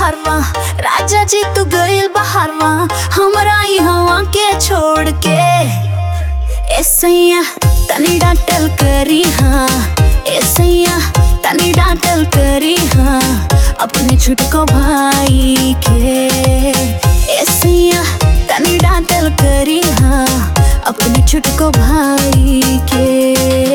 बहारवा राजा जी तू गइल बहारवा हमरा यहाँ के छोड़ के ए सैया तनी डांटल करी हाँ ए सैया तनी डांटल करी हाँ अपने छुटको भाई के ए सैया तनी डांटल करी हाँ अपने छुटको भाई के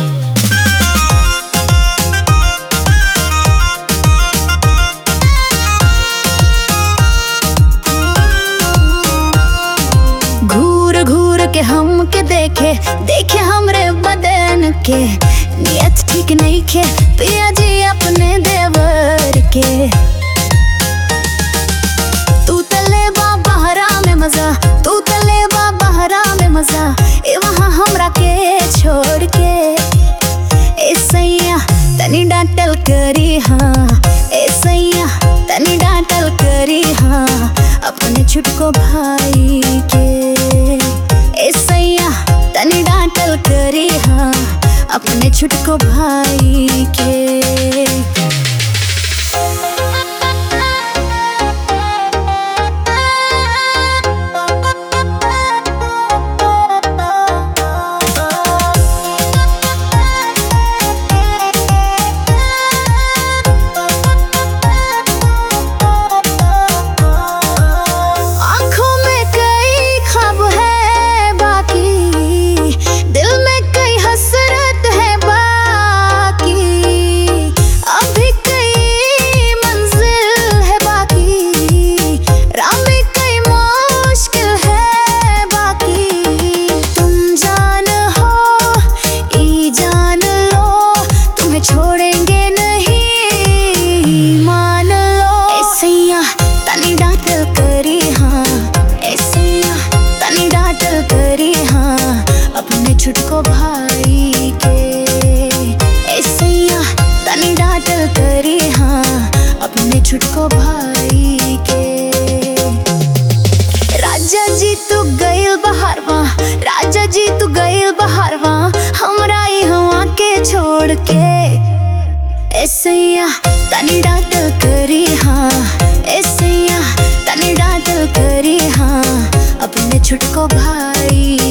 घूर घूर के हम के देखे देखे हमरे बदन के नियत ठीक नहीं खे पिया जी अपने देवर के तू तले बा बहरा में मजा तू तले बा बहरा में मजा ए वहाँ हमरा के छोड़ के ए सैया तनी डांटल करी हाँ ए सैया तनी डांटल करी हाँ अपने छुटको भाई के ए सैया तनी डांटल करी हाँ अपने छुटको भाई के आँखों में कई ख्वाब है बाकी दिल में कई हसरत है बाकी अभी कई मंजिल है बाकी राह में कई मुश्किल है बाकी तुम जान हो ई जान लो तुम्हें छोड़ेंगे नहीं मान लो ऐसैया तनी डांटल करी हाँ ऐसैया तनी डांटल करी हाँ अपने छुटको भाई के ऐसैया तनी डांटल करी हाँ अपने छुटको भाई के राजा जी तू गइल बहारवा राजा जी तू गइल बहारवा हमरा यहाँ के छोड़ के ऐसैया तनी डांटल करी हाँ ऐसैया तनी डांटल करी हाँ अपने छुटको भाई